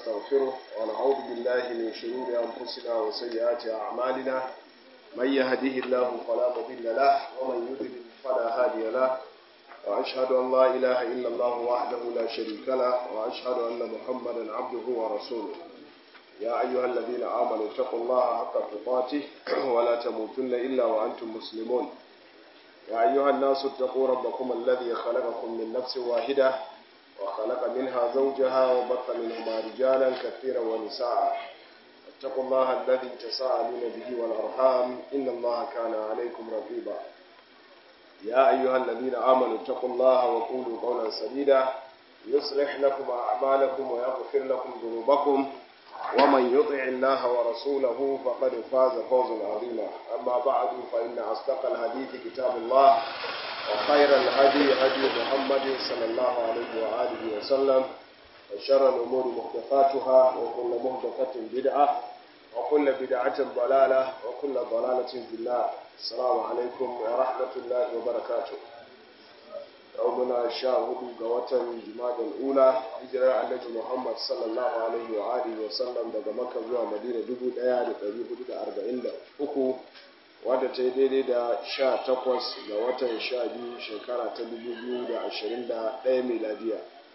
ونستغفره ونعوذ بالله من شرور أنفسنا وسيئات أعمالنا من يهده الله فلا مضل له ومن يضلل فلا هادي له وأشهد أن لا إله إلا الله وحده لا شريك له وأشهد أن محمدا عبده ورسوله يا أيها الذين آمنوا اتقوا الله حق تقاته ولا تموتن إلا وأنتم مسلمون يا أيها الناس اتقوا ربكم الذي خلقكم من نفس واحدة وخلق منها زوجها وبث منهما رجالا كثيرا ونساء اتقوا الله الذي تساءلون به والأرحام إن الله كان عليكم رقيبا يا أيها الذين آمنوا اتقوا الله وقولوا قولا سديدا يصلح لكم أعمالكم ويغفر لكم ذنوبكم ومن يطع الله ورسوله فقد فاز فوزا عظيما أما بعد فإن أصدق الحديث كتاب الله وخير الهدي هدي محمد صلى الله عليه وآله وسلم وشر الأمور محدثاتها وكل محدثة بدعة وكل بدعة ضلالة وكل ضلالة في النار السلام عليكم ورحمة الله وبركاته يومنا شاهد قوة جماد الأولى هجرة النبي محمد صلى الله عليه وآله وسلم daga Makka zuwa Madina 1443 wadda ta yi daidai da 18 ga watan 12 shekara ta 2021 miladiya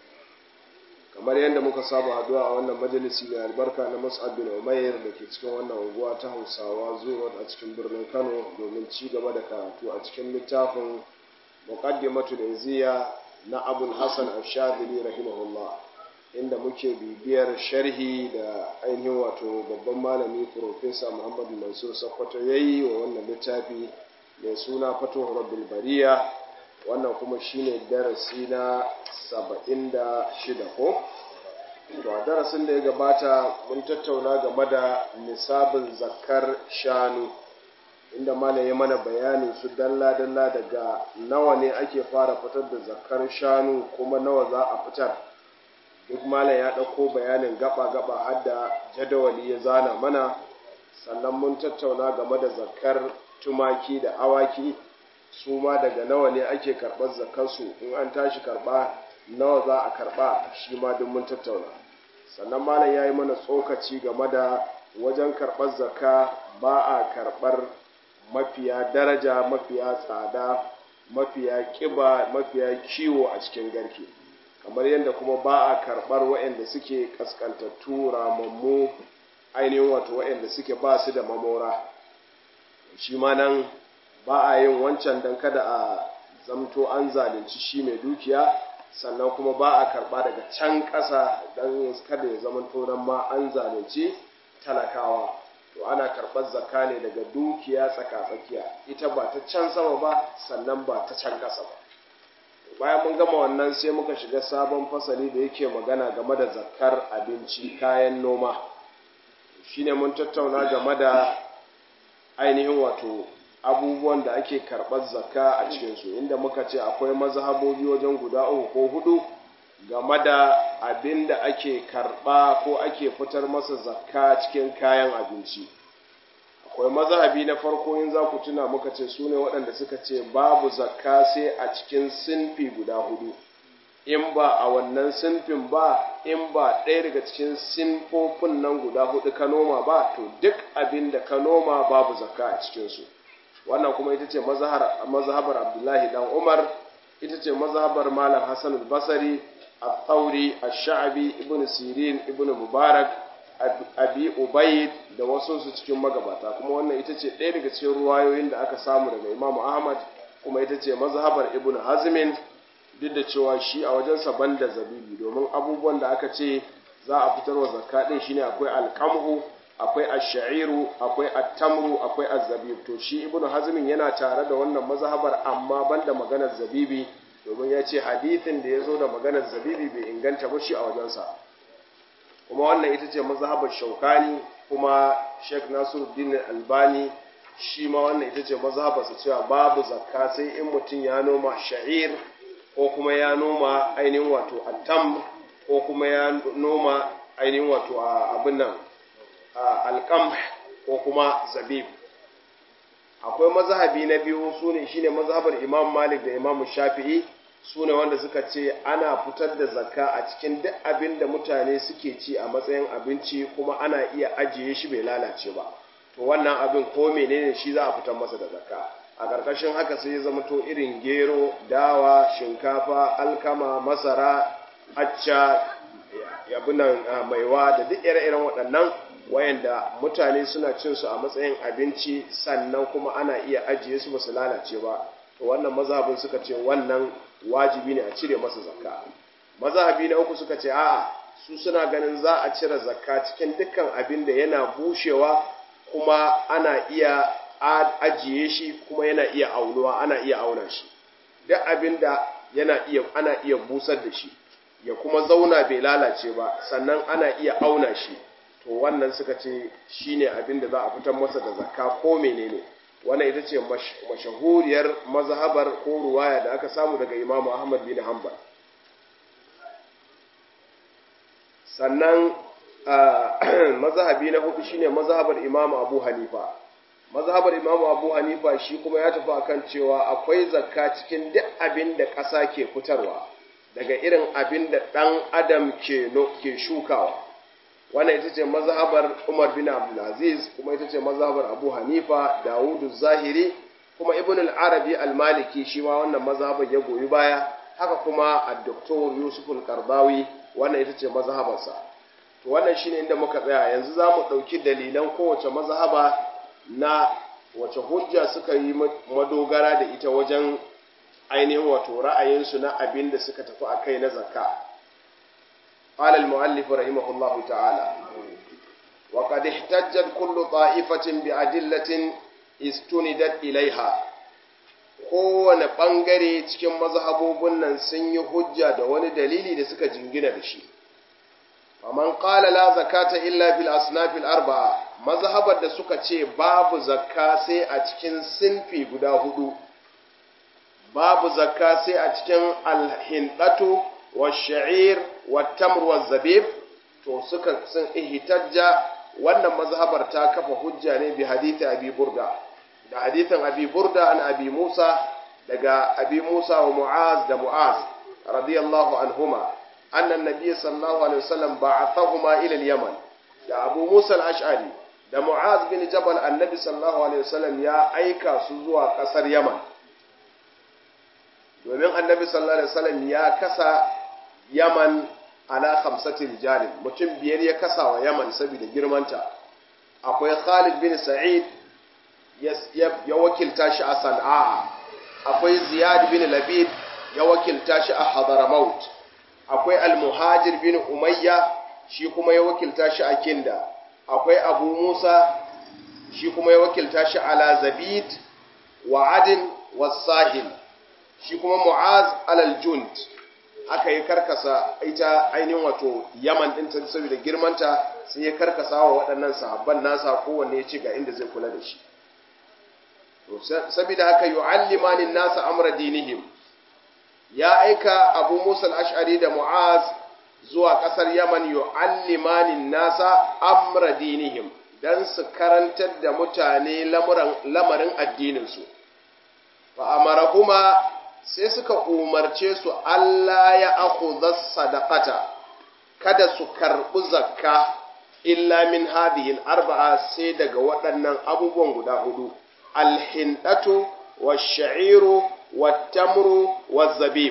kamar yadda muka saba haduwa a wannan majalisi mai albarka na Mus'ab bin Umair da ke cikin wannan unguwa ta Hausawa zuwa a cikin birnin Kano domin ci gaba da karatu a cikin littafin muqaddimatul iziya na abul hasan ash-shadhili rahimahullah inda muke bibiyar sharhi da ainihin wato babban malami professor muhammad mansur sakkwato yayi wa wannan littafi mai suna fatuhu rabbil bariya wannan kuma shine darasi na saba'in da shida ko to a darasin da ya gabata mun tattauna game da nisabin zakkar shanu inda malam ya mana bayanin su dalla-dalla daga nawa ne ake fara fitar da zakar shanu kuma nawa za a fitar duk malam ya ɗauko bayanin gaba-gaba har da jadawali ya zana mana sannan mun tattauna game da zakar tumaki da awaki su ma daga nawa ne ake karɓar zakarsu in an tashi karɓa nawa za a karɓa shi ma duk mun tattauna sannan malam ya yi mana tsokaci game da wajen karɓar zakka ba a karɓar mafiya daraja mafiya tsada mafiya kiba mafiya kiwo a cikin garke kamar yadda kuma ba a karɓar waɗanda suke ƙasƙantattu ramammu ainihin wato waɗanda suke ba su da mamora shi ma nan ba a yin wancan don kada a zamto an zalunci shi mai dukiya sannan kuma ba a karɓa daga can ƙasa don kada ya zamanto nan ma an zalunci talakawa to ana karɓar zakka ne daga dukiya tsaka-tsakiya ita ba ta can sama ba sannan ba ta can ƙasa ba bayan mun gama wannan sai muka shiga sabon fasali da yake magana game da zakkar abinci kayan noma shine mun tattauna game da ainihin wato abubuwan da ake karɓar zakka a cikinsu inda muka ce akwai mazhabobi wajen guda uku ko hudu game da abin da ake karɓa ko ake fitar masa zakka cikin kayan abinci akwai mazhabi na farko in za ku tuna muka ce su ne waɗanda suka ce babu zakka sai a cikin sinfi guda hudu in ba a wannan sinfin ba in ba ɗaya daga cikin sinfofin nan guda hudu ka noma ba to duk abin da ka noma babu zakka a cikinsu wannan kuma ita ce mazhabar abdullahi dan umar ita ce mazhabar malam hassan al-basari الثوري الشعبي ابن سيرين ابن مبارك abi ubaid da wasu su cikin magabata kuma wannan ita ce ɗaya daga cikin ruwayoyin da aka samu daga imamu ahmad kuma ita ce mazhabar ibn hazmin duk da cewa shi a wajensa banda zabibi domin abubuwan da aka ce za a fitar wa zakka din shine akwai alqamhu akwai ash-sha'iru akwai at-tamru akwai az-zabib to shi ibn hazmin yana tare da wannan mazhabar amma banda maganar zabibi domin ya ce hadithin da ya zo da maganar zabibi bai inganta ba shi a wajensa kuma wannan ita ce mazhabar shaukani kuma sheikh nasiruddin albani shi ma wannan ita ce mazhabarsa cewa babu zakka sai in mutum ya noma sha'ir ko kuma ya noma ainihin wato attam ko kuma ya noma ainihin wato abin nan alkam ko kuma zabib akwai mazhabi na biyu su ne shine mazhabar imam malik da imam shafi'i su ne wanda suka ce ana fitar da zakka a cikin duk abin da mutane suke ci a matsayin abinci kuma ana iya ajiye shi bai lalace ba to wannan abin ko menene shi za a fitar masa da zakka a ƙarƙashin haka sai ya zama to irin gero dawa shinkafa alkama masara acca yabunan maiwa da duk ire-iren waɗannan wayanda mutane suna cin su a matsayin abinci sannan kuma ana iya ajiye su ba su lalace ba to wannan mazhabin suka ce wannan wajibi ne a cire masa zakka mazhabi na uku suka ce a'a su suna ganin za a cire zakka cikin dukkan abin da yana bushewa kuma ana iya ajiye shi kuma yana iya aunuwa ana iya auna shi duk abin da yana iya ana iya busar da shi ya kuma zauna bai lalace ba sannan ana iya auna shi to wannan suka ce shine abin da za a fitar masa da zakka ko menene wannan ita ce mashahuriyar mazhabar ko ruwaya da aka samu daga Imam Ahmad bin Hanbal sannan mazhabi na hudu shine mazhabar Imam Abu Hanifa mazhabar Imam Abu Hanifa shi kuma ya tafi akan cewa akwai zakka cikin duk abin da ƙasa ke fitarwa daga irin abin da ɗan adam ke ke shukawa wannan ita ce mazhabar Umar bin Abdulaziz kuma ita ce mazhabar Abu Hanifa Dawudu Zahiri kuma Ibn al-Arabi al-Maliki shi ma wannan mazhabar ya goyi baya haka kuma Dr. Yusuf al-Qardawi wannan ita ce mazhabarsa to wannan shine inda muka tsaya yanzu za mu ɗauki dalilan kowace mazhaba na wace hujja suka yi madogara da ita wajen ainihin wato ra'ayinsu na abin da suka tafi a kai na zakka قال المؤلف رحمه الله تعالى وقد احتجت كل طائفة بأدلة استندت إليها kowane ɓangare cikin mazhabobin nan sun yi hujja da wani dalili da suka jingina da shi faman qala la zakata illa bil asnafil arba'a mazhabar da suka ce babu zakka sai a cikin sinfi guda hudu babu zakka sai a cikin alhindatu والشعير والتمر والزبيب to suka sun ihtajja wannan mazhabar ta kafa hujja ne bi hadisi abi burda da hadisin abi burda an abi musa daga abi musa wa mu'az da mu'az radiyallahu anhuma anna an-nabiy sallallahu alaihi wasallam ba'athahuma ila al-yaman da abu musa al-ash'ari da mu'az bin jabal annabi sallallahu alaihi wasallam ya aika su zuwa kasar yaman domin annabi sallallahu alaihi wasallam ya kasa Yaman ala khamsati rijalin mutum biyar ya kasa wa Yaman saboda girmanta akwai Khalid bin Sa'id ya wakilta shi a Sana'a akwai Ziyad bin Labid ya wakilta shi a Hadramaut akwai Al-Muhajir bin Umayya shi kuma ya wakilta shi a Kinda akwai Abu Musa shi kuma ya wakilta shi ala Zabid wa Adin wa Sahil shi kuma Mu'az alal Jund aka yi karkasa ita ainihin wato yaman ɗin ta saboda girmanta sai ya karkasa wa waɗannan sahabban nasa kowanne ya ci ga inda zai kula da shi saboda haka yu'allimanin nasa amra dinihim ya aika abu musa al-ash'ari da mu'az zuwa ƙasar yaman yu'allimanin nasa amra dinihim dan su karantar da mutane lamarin addininsu fa amarahuma sai suka umarce su Allah ya akhudha sadaqata kada su karɓi zakka illa min hadhihi arba'a sai daga waɗannan abubuwan guda hudu alhindatu wash-sha'iru wat-tamru waz-zabib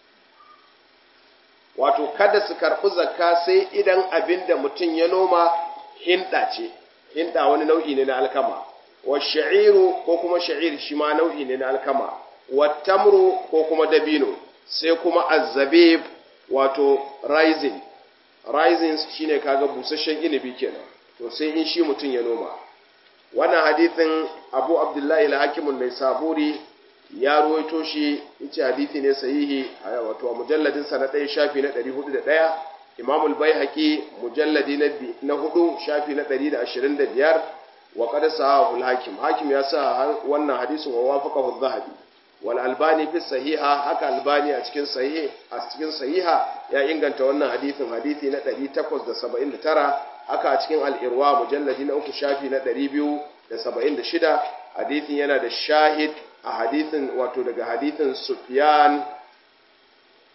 wato kada su karɓi zakka sai idan abinda mutum ya noma hinda ce hinda wani nau'i ne na alkama wash-sha'iru ko kuma sha'ir shi ma nau'i ne na alkama wattamru ko kuma dabino sai kuma azzabib wato rising rising shine kaga busasshen inibi kenan to sai in shi mutum ya noma wannan hadithin abu abdullahi al-hakimun mai saburi ya ruwaito shi yace hadithi ne sahihi wato mujalladin sa na ɗaya shafi na 401 imam al-baihaqi mujalladi na hudu shafi na 125 wa qad sahahu al-hakim hakim ya sa wannan hadisin wa wafaqahu adh-dhahabi wal albani fi sahiha haka albani a cikin sahih a cikin sahiha ya inganta wannan hadisin hadisi na 879 haka a cikin al-irwa mujalladi na uku shafi na 276 hadisin yana da shahid a hadisin wato daga hadisin sufyan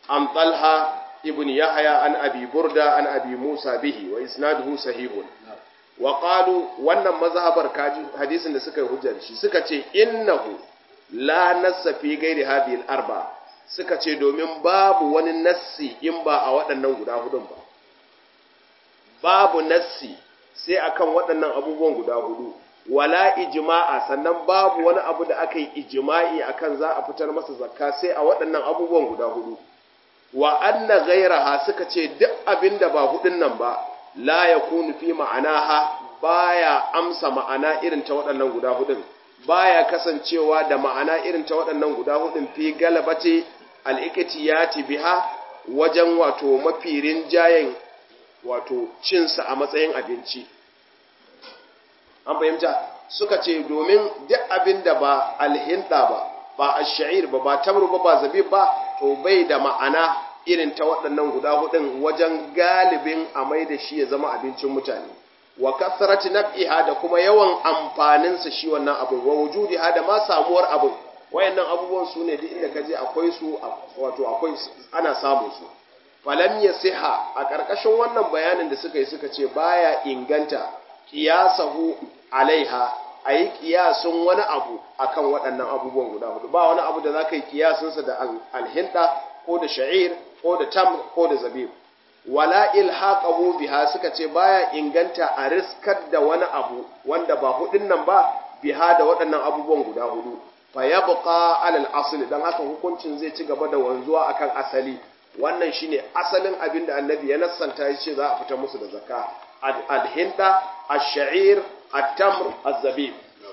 an talha ibn yahya an abi burda an abi musa bihi wa isnaduhu sahihun wa qalu wannan mazhabar kaji hadisin da suka yi hujjar shi suka ce innahu la nassa fi ghairi hadhihi al-arba suka ce domin babu wani nassi in ba a waɗannan guda hudun ba babu nassi sai akan waɗannan abubuwan guda hudu wala ijma'a sannan babu wani abu da aka yi ijma'i akan za a fitar masa zakka sai a waɗannan abubuwan guda hudu wa anna ghayraha suka ce duk abinda ba hudun nan ba la yakunu fi ma'anaha baya amsa ma'ana irin ta waɗannan guda hudun baya kasancewa da ma'ana irin ta waɗannan guda hudun fi galabati al-iktiyati biha wajen wato mafi rinjayen wato cinsa a matsayin abinci an fahimta suka ce domin duk abin da ba alhinda ba ba ash-sha'ir ba ba tamru ba ba zabib ba to bai da ma'ana irin ta waɗannan guda hudun wajen galibin a mai da shi ya zama abincin mutane wa kasrati naf'iha da kuma yawan amfanin sa shi wannan abin wa wujudiha da ma samuwar abin wayannan abubuwan su ne duk inda kaje akwai su wato akwai ana samun su falam yasiha a karkashin wannan bayanin da suka yi suka ce baya inganta qiyasahu alaiha ayi qiyasun wani abu akan waɗannan abubuwan guda hudu ba wani abu da zaka yi qiyasun sa da alhinda ko da sha'ir ko da tam ko da zabib wala ilhaqahu biha suka ce baya inganta a riskar da wani abu wanda ba hudun nan ba biha da waɗannan abubuwan guda hudu fa yabqa alal asl dan haka hukuncin zai ci gaba da wanzuwa akan asali wannan shine asalin abin da annabi ya nassanta ya ce za a fita musu da zakka al-hinda ash-sha'ir at-tamr az-zabib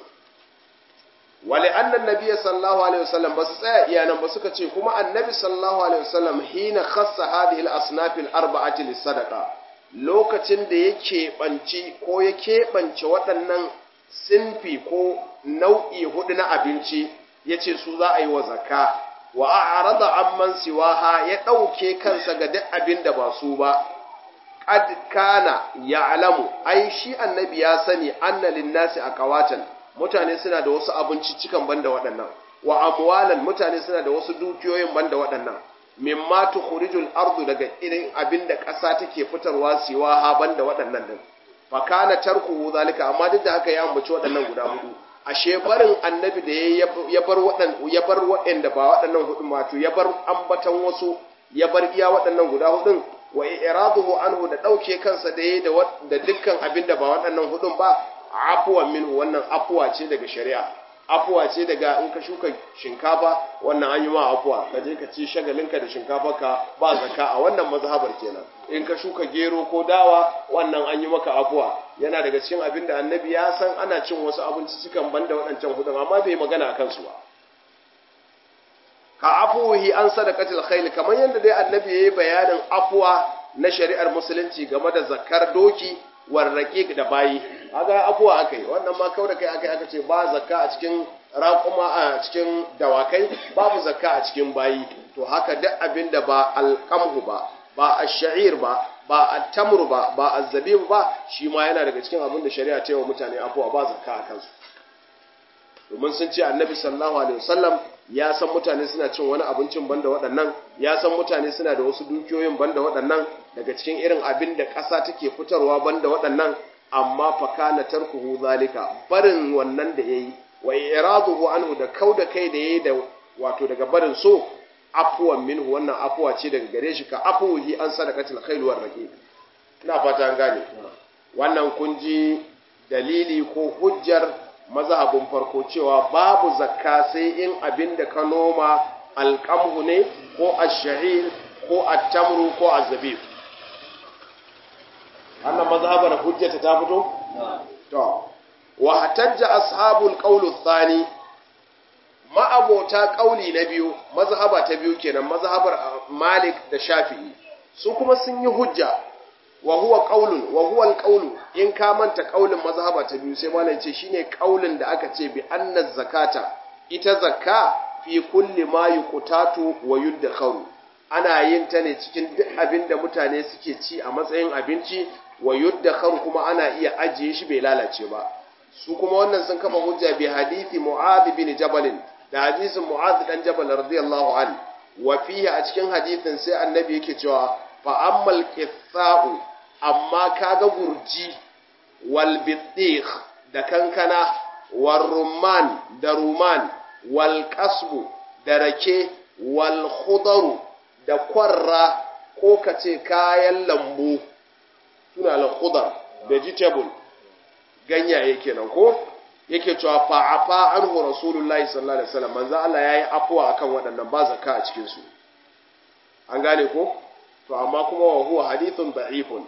wale annan nabi sallallahu alaihi wasallam ba su tsaya iyanan ba suka ce kuma annabi sallallahu alaihi wasallam hina khassa hadhihi al-asnaf al-arba'ati lis-sadaqa lokacin da ya keɓanci ko ya keɓance waɗannan sinfi ko nau'i hudu na abinci yace su za a yi wa zakka wa a'rada amman siwaha ya ɗauke kansa ga duk abin da ba su ba qad kana ya'lamu ai shi annabi ya sani anna lin-nasi aqawatan mutane suna da wasu abinciccikan banda waɗannan wa amwalan mutane suna da wasu dukiyoyin banda waɗannan mimma tukhrijul ardu daga irin abin da ƙasa take fitarwa siwaha banda waɗannan din fa kana tarkuhu zalika amma duk da haka ya ambaci waɗannan guda hudu ashe barin annabi da ya bar waɗan ya bar waɗanda ba waɗannan hudun wato ya bar ambatan wasu ya bar iya waɗannan guda hudun wa iraduhu anhu da ɗauke kansa da yayi da dukkan abin da ba waɗannan hudun ba afuwan minhu wannan afuwa ce daga shari'a afuwa ce daga in ka shuka shinkafa wannan an yi ma afuwa ka je ka ci shagalinka da shinkafarka ba zakka a wannan mazhabar kenan in ka shuka gero ko dawa wannan an yi maka afuwa yana daga cikin abin da annabi ya san ana cin wasu abinci cikan banda waɗancan hudun amma bai magana a kansu ba ka afuhi an sadaqatil khayl kamar yadda dai annabi yayi bayanin afuwa na shari'ar musulunci game da zakkar doki warraƙiƙ da bayi aga afuwa akai wannan ma kawai da kai akai aka ce ba zakka a cikin raƙuma a cikin dawakai babu zakka a cikin bayi to haka duk abin da ba alqamhu ba ba ash-sha'ir ba ba at-tamr ba ba az-zabib ba shi ma yana daga cikin abin da shari'a ta yi wa mutane afuwa ba zakka a kansu domin sun ce annabi sallallahu alaihi wasallam ya san mutane suna cin wani abincin banda waɗannan ya san mutane suna da wasu dukiyoyin banda waɗannan daga cikin irin abin da ƙasa take fitarwa banda waɗannan amma fa kana tarkuhu zalika barin wannan da yayi wa iraduhu anhu da kauda kai da yayi da wato daga barin so afwan minhu wannan afwa ce daga gare shi ka afuhi an sadaqatil khairu war raqib ina fata an gane wannan kun ji dalili ko hujjar mazhabin farko cewa babu zakka sai in abin da ka noma alƙamhu ne ko ash-sha'ir ko at-tamru ko az-zabib annan mazhabar hujjata ta fito to wa hatajja ashabul qawl ath-thani ma'abota qauli na biyu mazhaba ta biyu kenan mazhabar Malik da Shafi'i su kuma sun yi hujja wa huwa qaulun wa huwa alqaulu in ka manta qaulin mazhaba ta biyu sai malam ce shine qaulin da aka ce bi anna zakata ita zakka fi kulli ma yuqtatu wa yudkharu ana yin ta ne cikin duk abin da mutane suke ci a matsayin abinci wa yudkharu kuma ana iya ajiye shi bai lalace ba su kuma wannan sun kafa hujja bi hadisi mu'adh bin jabal da hadisin mu'adh dan jabal radiyallahu anhu wa fihi a cikin hadithin sai annabi yake cewa fa ammal qitha'u amma kaga gurji wal bidikh da kankana wal rumman da ruman wal qasbu da rake wal khudaru da kwarra ko kace kayan lambu suna al khudar vegetable ganyaye kenan ko yake cewa fa'afa anhu rasulullahi sallallahu alaihi wasallam manzo Allah yayi afuwa akan waɗannan ba zakka a cikin su an gane ko to amma kuma wa huwa hadithun da'ifun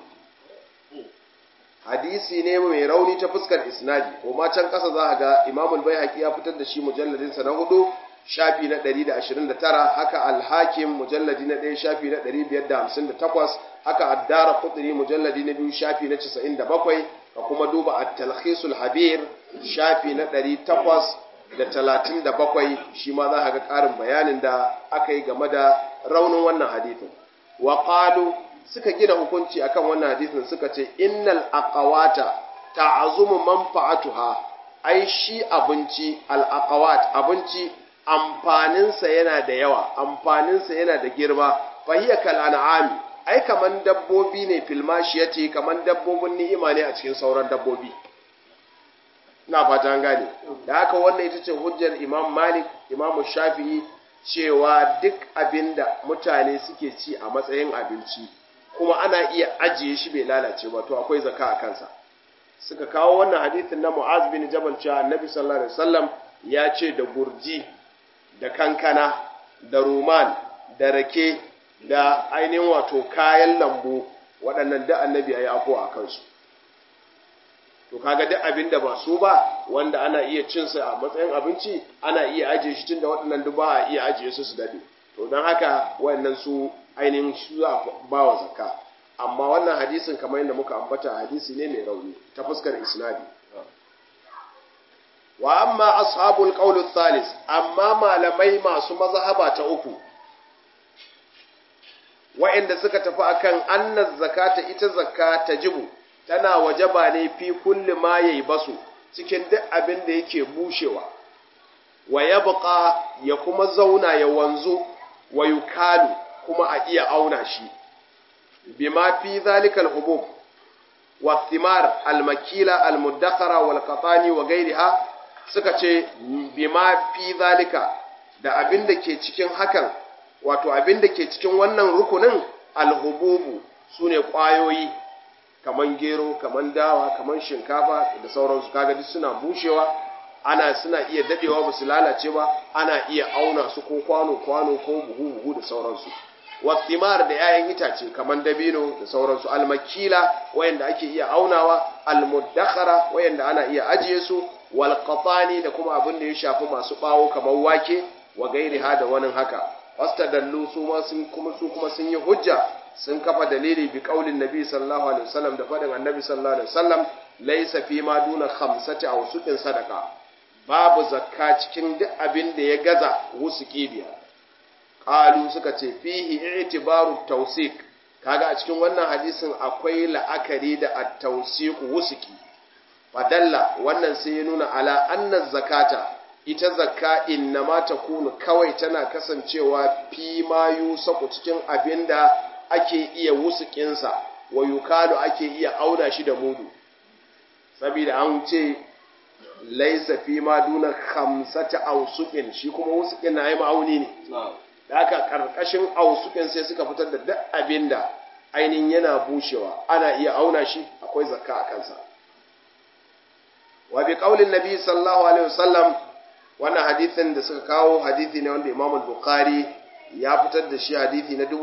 hadisi ne mai rauni ta fuskar isnadi ko ma can kasa za ka ga Imam al-Baihaqi ya fitar da shi mujalladin sa na hudu shafi na 129 haka al-Hakim mujalladi na 1 shafi na 558 haka ad-Dara Qutni mujalladi na 2 shafi na 97 ka kuma duba at-Talkhisul Habir shafi na 837 shi ma za ka ga ƙarin bayanin da aka yi game da raunin wannan hadithin wa qalu suka gina hukunci akan wannan hadisin suka ce innal aqawata ta'azumu manfa'atuha ai shi abinci al aqawat abinci amfaninsa yana da yawa amfaninsa yana da girma fahiya kal an'ami ai kaman dabbobi ne filmashiyati kaman dabbobin ni'ima ne a cikin sauran dabbobi ina fata an gane da haka wannan ita ce hujjar imam malik imam shafi'i cewa duk abinda mutane suke ci a matsayin abinci kuma ana iya ajiye shi bai lalace ba to akwai zaka a kansa suka kawo wannan hadithin na Mu'az bin Jabal cewa Annabi sallallahu alaihi wasallam ya ce da gurji da kankana da ruman da rake da ainihin wato kayan lambu waɗannan da Annabi ya yi afo a kansu to kaga duk abin da ba su ba wanda ana iya cin sa a matsayin abinci ana iya ajiye shi tunda waɗannan duk ba a iya ajiye su su dade to don haka waɗannan su ainihin su za a ba wa zakka amma wannan hadisin kamar yadda muka ambata hadisi ne mai rauni ta fuskar isnadi wa amma ashabul qawl thalis amma malamai masu mazhaba ta uku wa'anda suka tafi akan annaz zakata ita zakka tajibu tana wajaba ne fi kulli ma yayi basu cikin duk abin da yake bushewa wa yabqa ya kuma zauna ya wanzu wa yukalu kuma a iya auna shi bima fi zalika al-hubub wa thimar al-makila al-muddakhara wal qatani wa ghayriha suka ce bima fi zalika da abin da ke cikin hakan wato abin da ke cikin wannan rukunin al-hububu sune kwayoyi kaman gero kaman dawa kaman shinkafa da sauransu kaga duk suna bushewa ana suna iya dadewa ba su lalace ba ana iya auna su ko kwano kwano ko buhu buhu da sauransu wathimar da 'ya'yan itace kaman dabino da sauransu almakila wayanda ake iya aunawa almuddakhara wayanda ana iya ajiye su wal qatani da kuma abin da ya shafi masu bawo kaman wake wa gairiha da wani haka wastadallu su ma sun kuma su kuma sun yi hujja sun kafa dalili bi qaulin nabi sallallahu alaihi wasallam da fadin annabi sallallahu alaihi wasallam laysa fi ma duna khamsati aw suqin sadaqa babu zakka cikin duk abin da ya gaza wusuki biyar qalu suka ce fihi i'tibaru tawsik kaga a cikin wannan hadisin akwai la'akari da at-tawsiq wusuki fadalla wannan sai ya nuna ala anna zakata ita zakka innama takunu kawai tana kasancewa fi ma yusaku cikin abinda ake iya wusukinsa wa yukalu ake iya auna shi da mudu saboda an ce laisa fi ma duna khamsata awsuqin shi kuma wusukin na yi ma'auni ne da haka karkashin awsuqin sai suka fitar da duk abinda ainihin yana bushewa ana iya auna shi akwai zakka a kansa wa bi qaulin nabi sallallahu alaihi wasallam wannan hadithin da suka kawo hadithi ne wanda Imam al-Bukhari ya fitar da shi hadithi na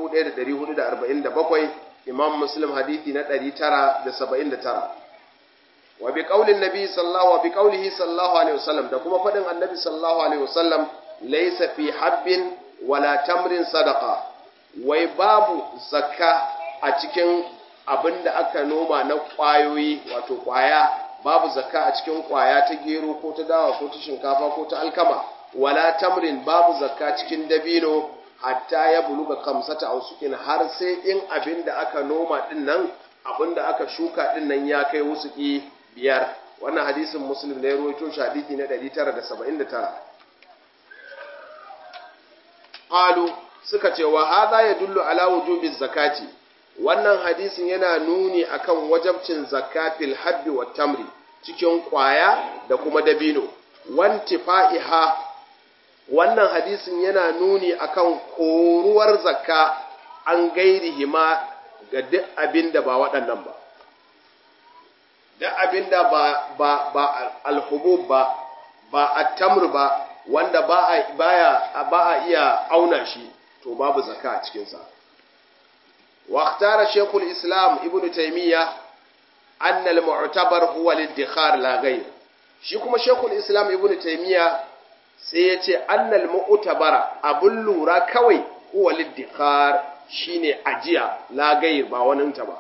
1447 Imam Muslim hadithi na 979 wa bi qaulin nabi sallallahu wa bi qaulihi sallallahu alaihi wasallam da kuma fadin annabi sallallahu alaihi wasallam laysa fi habbin wala tamrin sadaqa wai babu zakka a cikin abinda aka noma na kwayoyi wato kwaya babu zakka a cikin kwaya ta gero ko ta dawa ko ta shinkafa ko ta alkama wala tamrin babu zakka cikin dabino hatta ya buluga kamsata ausukin har sai in abin da aka noma din nan abin da aka shuka din nan ya kai wusuki biyar wannan hadisin muslim ne ruwaito shi hadisi na 979 qalu suka ce wa hadha yadullu ala wujubi zakati wannan hadisin yana nuni akan wajabcin zakatil habbi wa tamri cikin kwaya da kuma dabino wantifa'iha wannan hadisin yana nuni akan koruwar zakka an gairihi ma ga duk abinda ba waɗannan ba duk abinda ba ba ba alhubub ba ba at-tamr ba wanda ba a baya ba a iya auna shi to babu zakka a cikin sa واختار شيخ الإسلام ابن تيمية أن المعتبر هو الادخار لا غير shi kuma shekul islam ibn taimiyya sai ya ce annal mu'tabara abun lura kawai huwa liddikhar shine ajiya la gair ba wani ta ba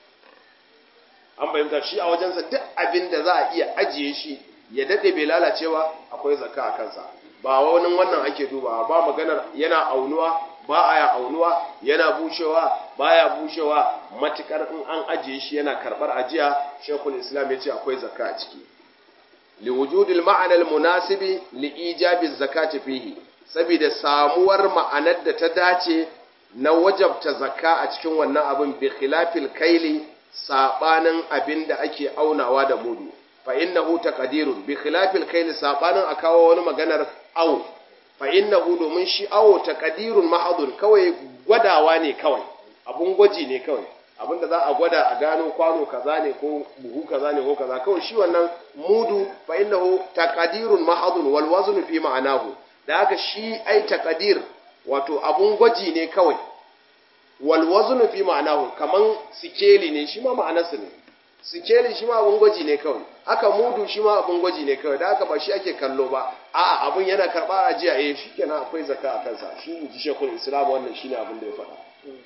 an fahimta shi a wajensa duk abin da za a iya ajiye shi ya dade bai lalacewa akwai zakka a kansa ba wani wannan ake dubawa ba maganar yana aunuwa ba a ya aunuwa yana bushewa baya bushewa matukar in an ajiye shi yana karbar ajiya shekul islam ya ce akwai zakka a ciki liwujudil ma'anar munasibi li ijabi zakati fihi saboda samuwar ma'anar da ta dace na wajabta zakka a cikin wannan abin bi khilafil kaili sabanin abin da ake aunawa da mudu fa innahu taqdirun bi khilafil kaili sabanin a kawo wani maganar aw fa innahu domin shi awo taqdirun mahadun kawai gwadawa ne kawai abun gwaji ne kawai abinda za a gwada a gano kwano kaza ne ko buhu kaza ne ko kaza kawai shi wannan mudu fa innahu taqdirun mahadun wal wazn fi ma'anahu da haka shi ai taqdir wato abun gwaji ne kawai wal wazn fi ma'anahu kaman sikeli ne shi ma ma'anarsa ne sikeli shi ma abun gwaji ne kawai haka mudu shi ma abun gwaji ne kawai da haka ba shi ake kallo ba a'a abun yana karba ajiya eh shikenan akwai zakka a kansa shi ji shekul islam wannan shine abin da ya faɗa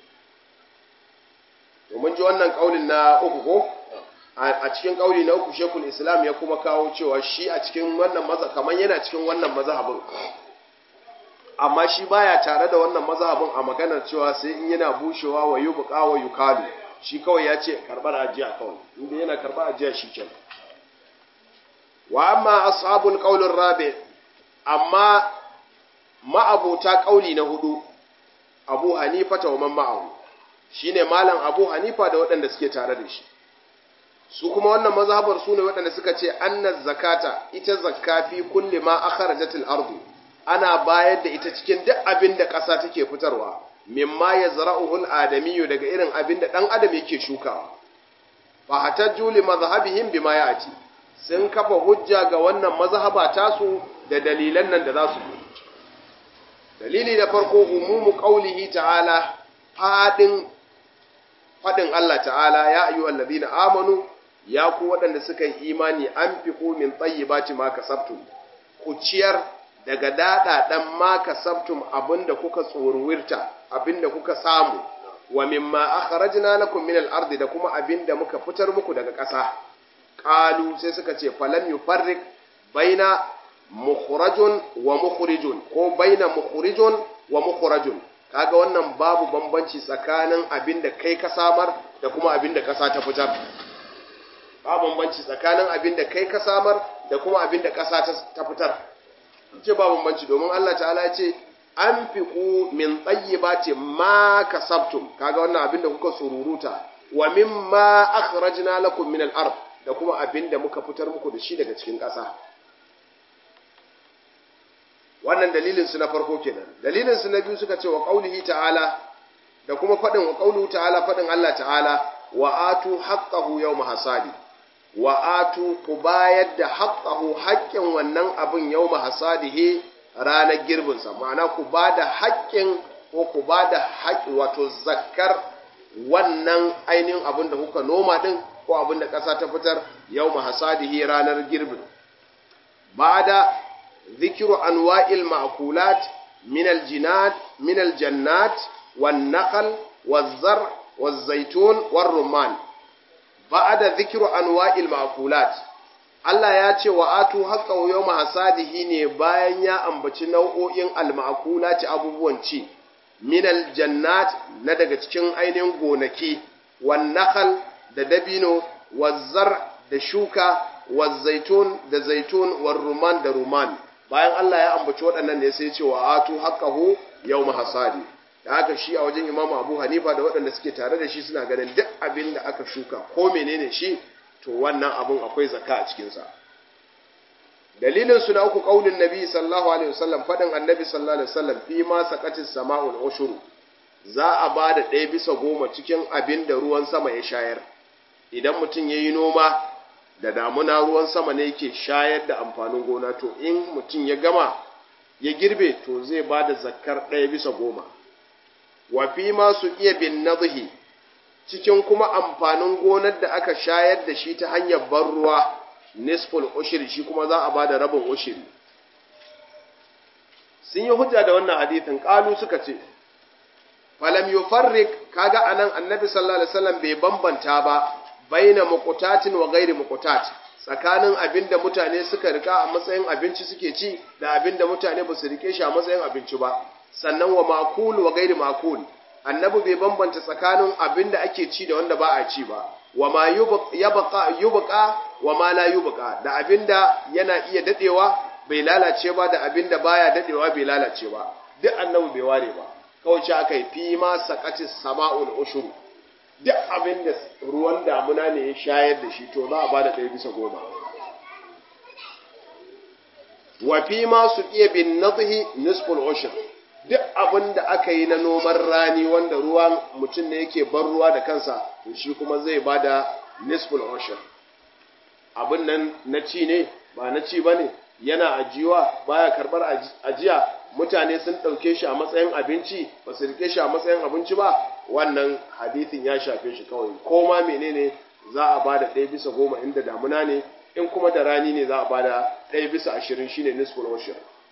to mun ji wannan kaulin na uku ko a cikin kauli na uku shekul islam ya kuma kawo cewa shi a cikin wannan maza kamar yana cikin wannan mazhabin amma shi baya tare da wannan mazhabin a maganar cewa sai in yana bushewa wa yubqa wa yukalu shi kawai ya ce karbar ajiya kawai inda yana karbar ajiya shi kenan wa amma ashabul qaulir rabi amma ma'abuta kauli na hudu abu hanifa ta wa man ma'ahu shine malam Abu Hanifa da waɗanda suke tare da shi su kuma wannan mazhabar su ne waɗanda suka ce annaz zakata ita zakka fi kulli ma akhrajatil ardu ana bayar da ita cikin duk abin da ƙasa take fitarwa mimma yazra'uhul adamiyyu daga irin abin da dan adam yake shukawa fa hatajju li mazhabihim bima ya'ti sun kafa hujja ga wannan mazhaba tasu da dalilan nan da za su dalili da farko umumu qaulihi ta'ala fadin faɗin Allah ta'ala ya ayyuhal ladina amanu ya ku waɗanda suka yi imani an fi ku min tayyibati ma kasabtum ku ciyar daga dada dan ma kasabtum abinda kuka tsorwirta abinda kuka samu wa mimma akhrajna lakum min al-ardi da kuma abinda muka fitar muku daga ƙasa qalu sai suka ce falam yufarrik baina mukhrajun wa mukhrijun ko baina mukhrijun wa mukhrajun kaga wannan babu bambanci tsakanin abin da kai ka samar da kuma abin da ƙasa ta fitar babu bambanci tsakanin abin da kai ka samar da kuma abin da ƙasa ta fitar ce ba bambanci domin Allah ta'ala ya ce an fi ku min tsayyibati ma kasabtum kaga wannan abin da kuka sururuta wa mimma akhrajna lakum min al-ard da kuma abin da muka fitar muku da shi daga cikin ƙasa wannan dalilin su na farko kenan dalilin su na biyu suka ce wa qaulihi ta'ala da kuma fadin wa qauluhu ta'ala fadin Allah ta'ala wa atu haqqahu yawma hasadi wa atu ku bayar da haqqahu haƙƙin wannan abin yawma hasadihi ranar girbin sa ma'ana ku bada haƙƙin ko ku bada haƙƙi wato zakkar wannan ainihin abin da kuka noma din ko abin da ƙasa ta fitar yawma hasadihi ranar girbin ba'da ذكر أنواع المأكولات من الجنات من الجنات والنخل والزرع والزيتون والرمان بعد ذكر أنواع المأكولات Allah ya ce wa atu haqqahu yawma hasadihi ne bayan ya ambaci nau'o'in al-ma'kulati abubuwan ci min al-jannat na daga cikin ainihin gonaki wan nakhl da dabino wazzar da shuka wazzaitun da zaitun war ruman da ruman bayan Allah ya ambaci waɗannan ne sai ce wa atu haqqahu yawma hasadi da haka shi a wajen imamu abu hanifa da waɗanda suke tare da shi suna ganin duk abin da aka shuka ko menene shi to wannan abin akwai zaka a cikinsa dalilin su na uku kaulin nabi sallallahu alaihi wasallam faɗin annabi sallallahu alaihi wasallam fi ma saqatis sama'ul ushuru za a ba da ɗaya bisa goma cikin abin da ruwan sama ya shayar idan mutum ya yi noma da damuna ruwan sama ne yake shayar da amfanin gona to in mutum ya gama ya girbe to zai ba da zakkar ɗaya bisa goma wa fi masu iya bin nadhi cikin kuma amfanin gonar da aka shayar da shi ta hanyar ban ruwa nisful ushiri shi kuma za a ba da rabin ushiri sun yi hujja da wannan hadithin ƙalu suka ce falam yufarrik kaga anan annabi sallallahu alaihi wasallam bai bambanta ba baina muqtatin wa ghairi muqtat tsakanin abinda mutane suka rika a matsayin abinci suke ci da abinda mutane ba su rike shi a matsayin abinci ba sannan wa makul wa ghairi makul annabi bai bambanta tsakanin abinda ake ci da wanda ba a ci ba wa ma yubqa yubqa wa ma la yubqa da abinda yana iya dadewa bai lalace ba da abinda baya dadewa bai lalace ba duk annabi bai ware ba kawai ce aka yi fi ma sakatis sama'ul ushuru duk abin da ruwan damuna ne ya shayar da shi to za a ba da ɗaya bisa goma wa fi ma su iya bin nadhi nisful ushur duk abin da aka yi na noman rani wanda ruwan mutum ne yake bar ruwa da kansa to shi kuma zai ba da nisful ushur abin nan na ci ne ba na ci ba ne yana ajiyuwa baya karɓar ajiya mutane sun ɗauke shi a matsayin abinci ba su rike shi a matsayin abinci ba wannan hadithin ya shafe shi kawai ko ma menene za a ba da ɗaya bisa goma inda damuna ne in kuma da rani ne za a ba da ɗaya bisa ashirin shine nisful ushur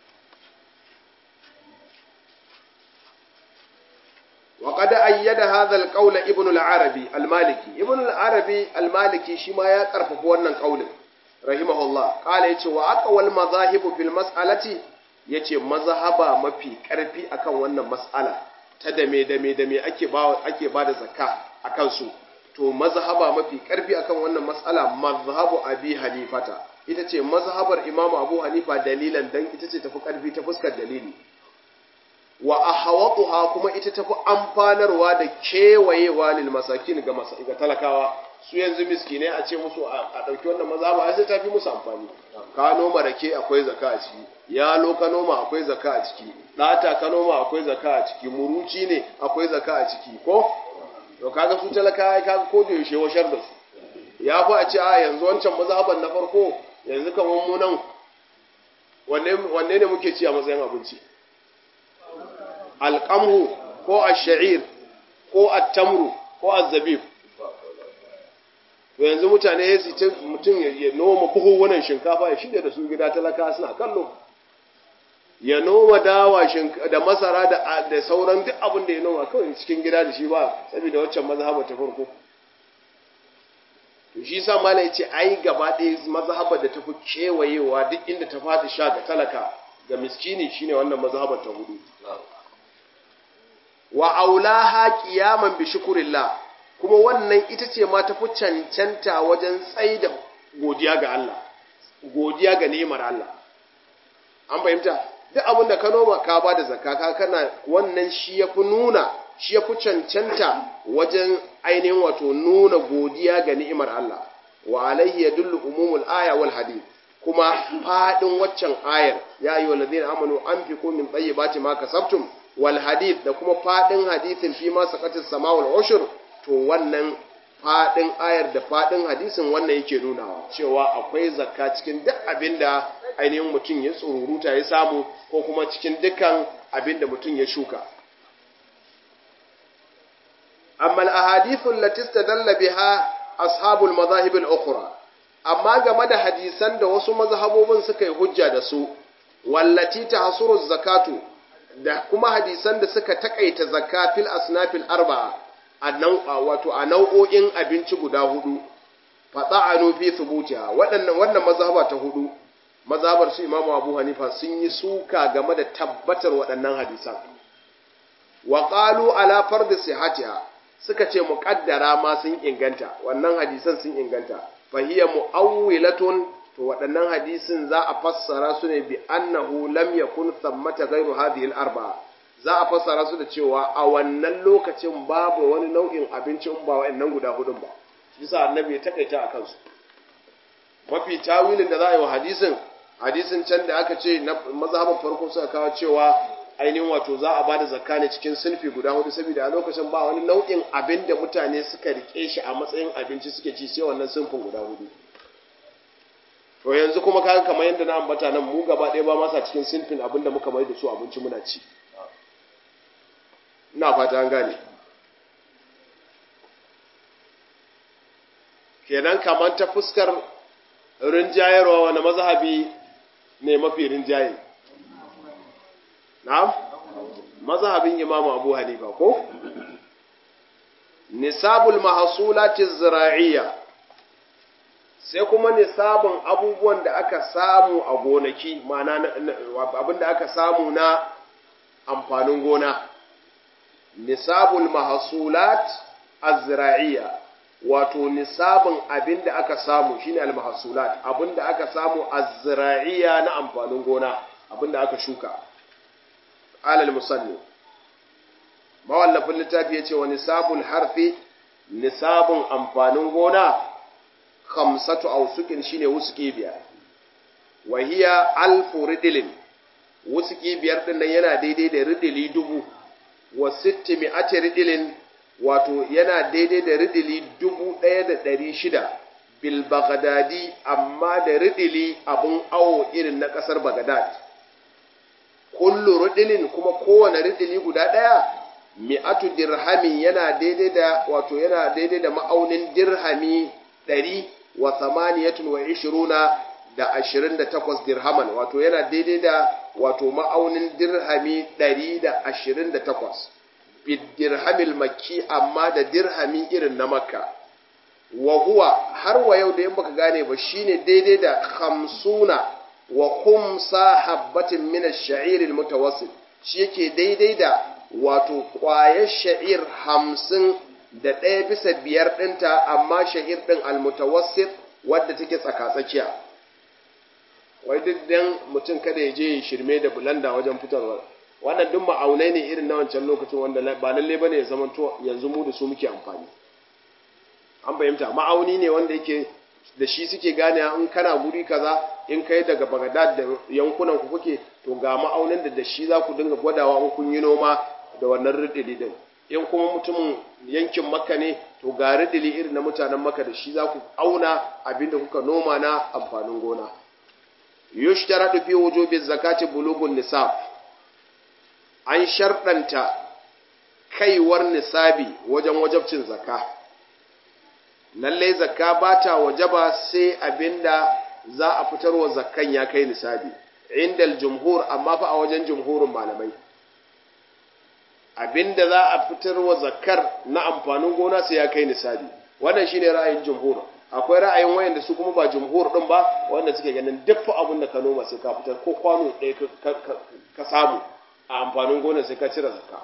وقد أيد هذا القول ابن العربي المالكي ابن العربي المالكي شما يا كرفف wannan kaulin rahimahullah qala yace wa aqwal madhahib fil mas'alati yace mazhaba mafi karfi akan wannan mas'ala ta dame dame dame ake ba ake bada zakka akan su to mazhaba mafi karfi akan wannan mas'ala mazhabu abi hanifata ita ce mazhabar imam abu hanifa dalilan dan ita ce tafi karfi ta fuskar dalili wa ahawatuha kuma ita tafi amfanarwa da kewayewa lil masakin ga ga talakawa su yanzu miskinai a ce musu a ɗauki wannan maza ba sai ta fi musu amfani ka noma rake akwai zaka a ciki yalo ka noma akwai zaka a ciki ɗata ka noma akwai zaka a ciki muruci ne akwai zaka a ciki ko to kaga su talakawa kaga ko da yaushe washar da su ya fi a ce a yanzu wancan mazhaban na farko yanzu kamar mu nan wanne ne muke ci a matsayin abinci alƙamhu ko ash-sha'ir ko at-tamru ko az-zabib to yanzu mutane ya ta mutum ya noma buhuhunan shinkafa ya shirya da su gida talaka suna kallo ya noma dawa da masara da sauran duk abin da ya noma kawai cikin gida da shi ba saboda waccan mazhaba ta farko to shi sa mala ya ce ai gaba ɗaya mazhabar da ta fi kewayewa duk inda ta fadi sha ga talaka ga miskini shine wannan mazhabar ta hudu wa aulaha qiyaman bi shukrillah kuma wannan ita ce ma tafi cancanta wajen tsaida godiya ga Allah godiya ga ni'imar Allah an fahimta duk abin da ka noma ka ba da zakka ka kana wannan shi yafi nuna shi yafi cancanta wajen ainihin wato nuna godiya ga ni'imar Allah wa alaihi yadullu umumul aya wal hadith kuma fadin waccan ayar ya ayyuhal ladina amanu anfiqu min tayyibati ma kasabtum wal hadith da kuma fadin hadithin fi ma saqatis sama wal ushur to wannan fadin ayar da fadin hadisin wannan yake nunawa cewa akwai zakka cikin duk abinda ainihin mutum ya tsururuta ya samu ko kuma cikin dukkan abinda mutum ya shuka amma al-ahadithu allati istadalla biha ashabul madahib al-ukhra amma game da hadisan da wasu mazhabobin suka yi hujja da su wallati tahsuru zakatu da kuma hadisan da suka takaita zakka fil asnafil arba'a wato a nau'o'in abinci guda hudu fata'anu fi thubutiha waɗannan wannan mazhaba ta hudu mazhabar su Imam Abu Hanifa sun yi suka game da tabbatar waɗannan hadisan wa qalu ala fard sihhatiha suka ce muqaddara ma sun inganta wannan hadisan sun inganta fa hiya muawwilatun to waɗannan hadisin za a fassara su ne bi annahu lam yakun thammata ghairu hadhihi al-arba'a za a fassara su da cewa a wannan lokacin babu wani nau'in abinci in ba wa'annan guda hudun ba bisa annabi ya takaita a kansu mafi tawilin da za a yi wa hadisin hadisin can da aka ce na mazhabin farko suka kawo cewa ainihin wato za a bada zakka ne cikin sulfi guda hudu saboda a lokacin ba wani nau'in abin da mutane suka rike shi a matsayin abinci suke ci sai wannan sulfin guda hudu to yanzu kuma kaga kamar yadda na ambata nan mu gaba ɗaya ba masa cikin sulfin abin da muka mai da su abinci muna ci ina fata an gane kenan kamar ta fuskar rinjayarwa wani mazhabi ne mafi rinjaye na'am mazhabin imamu abu hanifa ko nisabul mahsulati zira'iyya sai kuma nisabun abubuwan da aka samu a gonaki ma'ana abin da aka samu na amfanin gona nisabul mahsulat az-zira'iyya wato nisabin abin da aka samu shine al-mahsulat abin da aka samu az-zira'iyya na amfanin gona abin da aka shuka alal musalli mawallafin littafi yace wa nisabul harfi nisabun amfanin gona khamsatu awsukin shine wusuki biyar wa hiya alfu ridilin wusuki biyar din nan yana daidai da ridili dubu wa sitti mi'ati ridilin wato yana daidai da ridili dubu ɗaya da ɗari shida bil bagdadi amma da ridili abun awo irin na ƙasar bagdad kullu ridilin kuma kowane ridili guda ɗaya mi'atu dirhamin yana daidai da wato yana daidai da ma'aunin dirhami ɗari wa samaniyatun wa ishiruna da ashirin da takwas dirhaman wato yana daidai da wato ma'aunin dirhami ɗari da ashirin da takwas dirhamil makki amma da dirhami irin na makka wa huwa har wa yau da yin baka gane ba shine daidai da hamsuna wa khumsa habbatin min ash-sha'ir al-mutawassit shi yake daidai da wato ƙwayar sha'ir hamsin da ɗaya bisa biyar ɗinta amma sha'ir ɗin almutawassit wadda take tsaka-tsakiya wai duk dan mutum kada ya je shirme da bulanda wajen fitarwa wannan duk ma'aunai ne irin na wancan lokacin wanda ba lalle bane ya zama to yanzu mu da su muke amfani an fahimta ma'auni ne wanda yake da shi suke gane in kana guri kaza in kai daga Baghdad da yankunan ku kuke to ga ma'aunin da da shi za ku dinga gwadawa in kun yi noma da wannan ridili din in kuma mutumin yankin makka ne to ga ridili irin na mutanen makka da shi za ku auna abinda kuka noma na amfanin gona yushtaradu fi wujubi zakati bulugun nisab an sharɗanta kaiwar nisabi wajen wajabcin zakka lallai zakka ba ta wajaba sai abinda za a fitarwa zakkan ya kai nisabi indal jumhur amma fa a wajen jumhurin malamai abinda za a fitarwa zakkar na amfanin gona sai ya kai nisabi wannan shine ra'ayin jumhur akwai ra'ayin wayanda su kuma ba jumhur din ba wanda suke ganin duk abin da ka noma sai ka fitar ko kwano ɗaya ka samu a amfanin gona sai ka cire zakka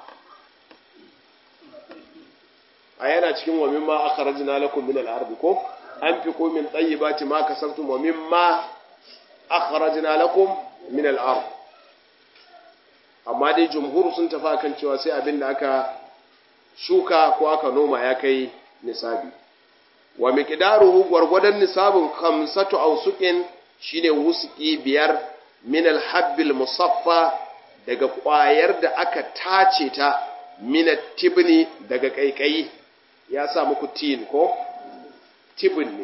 a yana cikin wa mimma akhrajna lakum min al-ardi ko an fi ko min tayyibati ma kasabtum wa mimma akhrajna lakum min al-ard amma dai jumhur sun tafi akan cewa sai abin da aka shuka ko aka noma ya kai nisabi wa miqdaruhu gwargwadon nisabin khamsatu awsuqin shine wusuki biyar min al-habbil musaffa daga ƙwayar da aka tace ta min tibni daga kaikayi ya sa muku tin ko tibin ne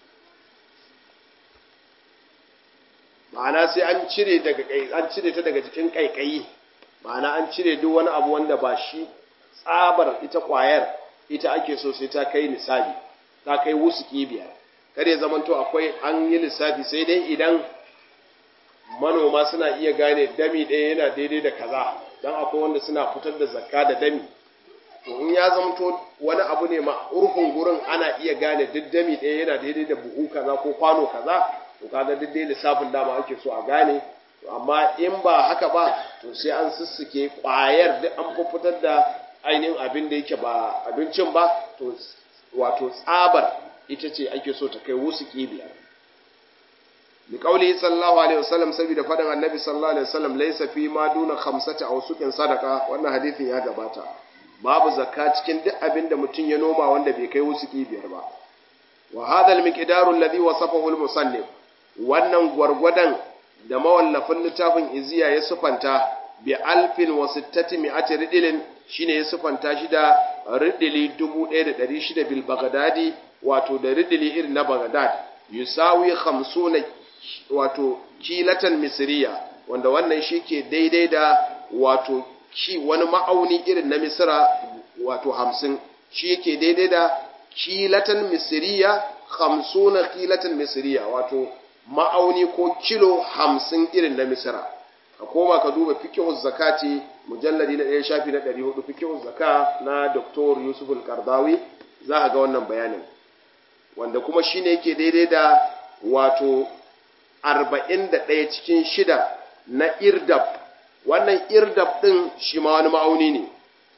ma'ana sai an cire daga an cire ta daga jikin kaikayi ma'ana an cire duk wani abu wanda ba shi tsabar ita kwayar ita ake so sai ta kai nisabi ta kai wusuki biyar kada ya zamanto akwai an yi lissafi sai dai idan manoma suna iya gane dami ɗaya yana daidai da kaza don akwai wanda suna fitar da zakka da dami to in ya zamanto wani abu ne ma urfin gurin ana iya gane duk dami ɗaya yana daidai da buhu kaza ko kwano kaza to kaga duk dai lissafin dama ake so a gane to amma in ba haka ba to sai an sussuke ƙwayar duk an fitar da ainihin abin da yake ba abincin ba to wato tsabar ita ce ake so ta kai wasu biyar li qawli sallallahu alaihi wasallam saboda faɗin annabi sallallahu alaihi wasallam laysa fi ma duna khamsati aw suqin sadaqa wannan hadisin ya gabata babu zakka cikin duk abin da mutum ya noma wanda bai kai wusuki biyar ba wa hadha al-miqdaru alladhi wasafahu al-musannif wannan gwargwadon da mawallafin littafin iziya ya sufanta bi alfin wa sittati mi'ati ridilin shine ya sufanta shi da ridili 1600 bil bagdadi wato da ridili irin na bagdad yusawi 50 wato kilatan misriya wanda wannan shi ke daidai da wato ki wani ma'auni irin na misra wato 50 shi yake daidai da kilatan misriya 50 kilatan misriya wato ma'auni ko kilo hamsin irin na misira a koma ka duba fikihun zakati mujalladi na ɗaya shafi na ɗari hudu fikihun zaka na Dr. Yusuf al-Qardawi za a ga wannan bayanin wanda kuma shi ne yake daidai da wato arba'in da ɗaya cikin shida na irdab wannan irdab ɗin shi ma wani ma'auni ne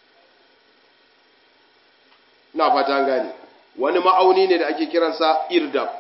na fata gane wani ma'auni ne da ake kiransa irdab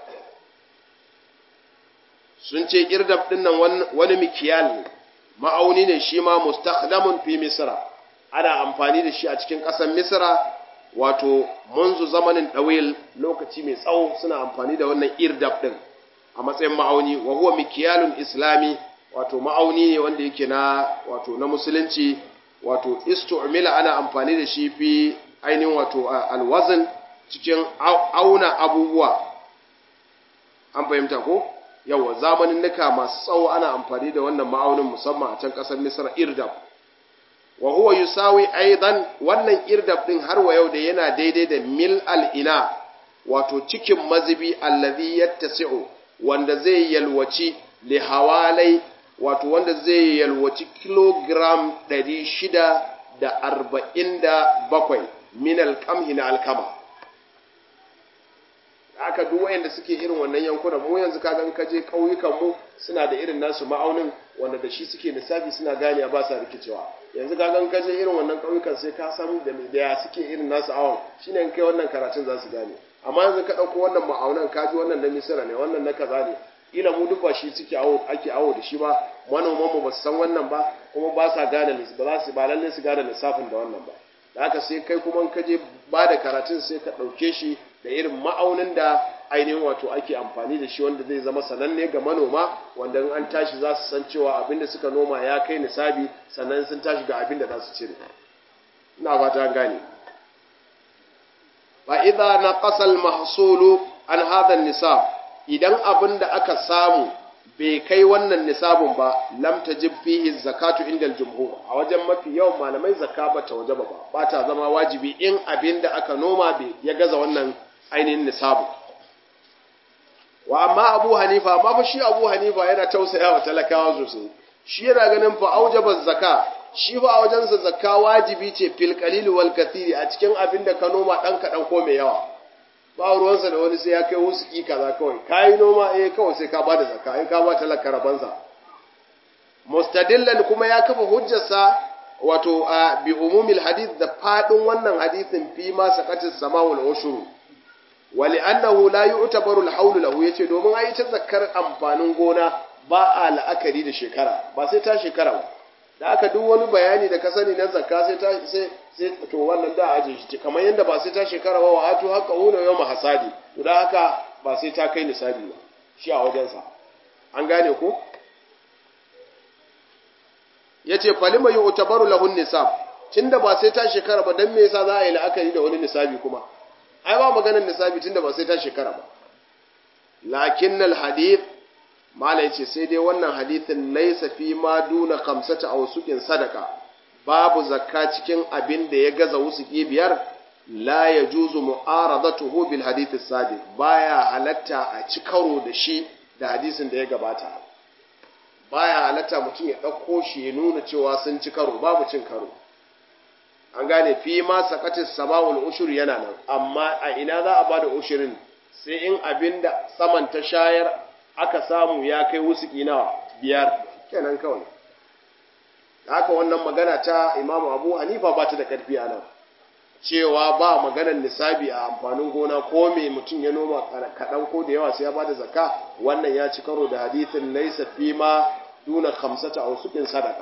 sun ce irdab ɗin nan wani mikiyal ne ma'auni ne shi ma mustakhdamun fi misra ana amfani da shi a cikin ƙasar misra wato munzu zamanin ɗawil lokaci mai tsawo suna amfani da wannan irdab ɗin a matsayin ma'auni wa huwa mikiyalun islami wato ma'auni ne wanda yake na wato na musulunci wato istu'mila ana amfani da shi fi ainihin wato alwazin cikin auna abubuwa an fahimta ko yawa zamanin nika masu tsawo ana amfani da wannan ma'aunin musamman a can ƙasar misra irdab wa huwa yusawi aidan wannan irdab din har wa yau da yana daidai da mil al'ina wato cikin mazibi allazi yattasi'u wanda zai yalwaci li hawalai wato wanda zai yalwaci kilogram 647 min alqamhi na alkama aka duk wayanda suke irin wannan yankunan mu yanzu ka gan kaje kauyukan mu suna da irin nasu ma'aunin wanda da shi suke lissafi suna gane ba sa rikicewa yanzu ka gan kaje irin wannan kauyukan sai ka samu da da ya suke irin nasu awon shine in kai wannan karatun za su gane amma yanzu ka dauko wannan ma'aunan ka ji wannan na misira ne wannan na kaza ne ila mu duk ba shi suke awo ake awo da shi ba manoman mu ba su san wannan ba kuma ba sa gane ba za su ba lalle su gane lissafin da wannan ba da haka sai kai kuma ka je ba da karatun sai ka ɗauke shi da irin ma'aunin da ainihin wato ake amfani da shi wanda zai zama sananne ga manoma wanda an tashi za su san cewa abinda suka noma ya kai nisabi sannan sun tashi ga abinda za su cire ina fata an gane fa idza naqasa al mahsulu an hadha nisab idan abinda aka samu bai kai wannan nisabun ba lam tajib fihi zakatu inda al-jumhur a wajen mafi yawan malamai zakka ba ta wajaba ba ba ta zama wajibi in abinda aka noma bai ya gaza wannan ainihin nisabu wa amma Abu Hanifa amma fa shi Abu Hanifa yana tausaya wa talakawa sosai shi yana ganin fa aujaba zakka shi fa a wajensa zakka wajibi ce fil qalil wal kathiri a cikin abinda ka noma dan kadan ko mai yawa ba ruwansa da wani sai ya kai wusuki kaza kawai kayi noma eh kawai sai ka bada zakka ai ka ba talaka rabansa mustadillan kuma ya kafa hujjarsa wato a bi umumil hadith da fadin wannan hadithin fi ma saqatis samawul ushuru wa li'annahu la yu'tabaru al-hawl lahu yace domin ai ta zakkar amfanin gona ba a la'akari da shekara ba sai ta shekara ba da aka duk wani bayani da ka sani na zakka sai ta sai sai to wannan da aje shi kamar yanda ba sai ta shekara ba wa atu haka una yawma hasadi to da haka ba sai ta kai nisabi ba shi a wajen sa an gane ko yace falima yu'tabaru lahu nisab tunda ba sai ta shekara ba dan me yasa za a yi la'akari da wani nisabi kuma ai ba maganar nisabi tunda ba sai ta shekara ba lakinnal hadith mala yace sai dai wannan hadithin laysa fi ma duna khamsata aw sukin sadaka babu zakka cikin abin da ya gaza wusuki biyar la yajuzu mu'aradatuhu bil hadith as-sadiq baya halatta a ci karo da shi da hadisin da ya gabata baya halatta mutum ya dauko shi ya nuna cewa sun ci karo babu cin karo an gane fi ma sakatis sama'ul ushur yana nan amma a ina za a bada ushirin sai in abinda saman ta shayar aka samu ya kai wusuki nawa biyar kenan kawai haka wannan magana ta imamu abu hanifa ba ta da karfi a nan cewa ba maganar nisabi a amfanin gona ko me mutum ya noma kaɗan ko da yawa sai ya bada zakka wannan ya ci karo da hadithin laisa fi ma duna khamsata aw sukin sadaka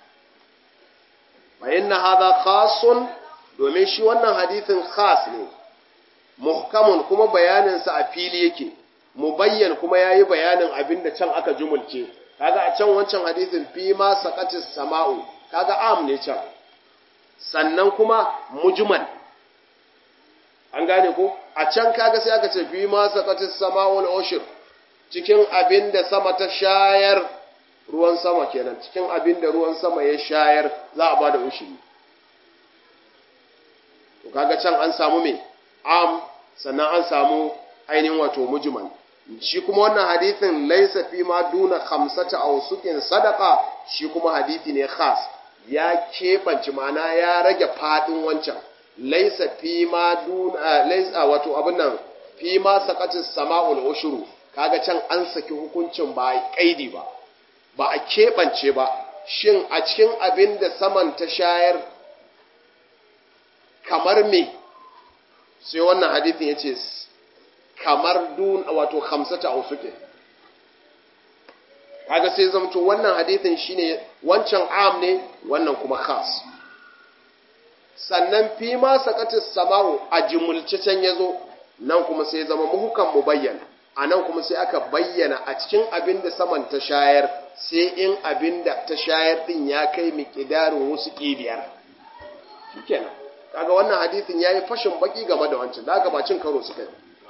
fa inna hadha khasun domin shi wannan hadithin khas ne muhkamun kuma bayanin sa a fili yake mubayyan kuma yayi bayanin abinda can aka jumulce kaga a can wancan hadithin fi ma saqatis sama'u kaga am ne can sannan kuma mujmal an gane ko a can kaga sai aka ce fi ma saqatis sama'ul ushur cikin abin da sama ta shayar ruwan sama kenan cikin abin da ruwan sama ya shayar za a bada ushuri to kaga can an samu me am sannan an samu ainihin wato mujmal shi kuma wannan hadithin laisa fi ma duna khamsata aw sukin sadaqa shi kuma hadithi ne khas ya keɓance ma'ana ya rage faɗin wancan laisa fi ma duna laisa wato abin nan fi ma saqatis sama'ul ushuru kaga can an saki hukuncin ba a kaidi ba ba a keɓance ba shin a cikin abin da saman ta shayar kamar me sai wannan hadithin ya ce kamar dun wato khamsata usuke kaga sai zamto wannan hadithin shine wancan am ne wannan kuma khas sannan fi ma sakatis sama'u a jumulce can yazo nan kuma sai zama muhukan mubayyan a nan kuma sai aka bayyana a cikin abin da saman ta shayar sai in abin da ta shayar din ya kai miƙidarin wasu ƙibiyar shikenan kaga wannan hadithin yayi fashin baki game da wancan da ba cin karo suka yi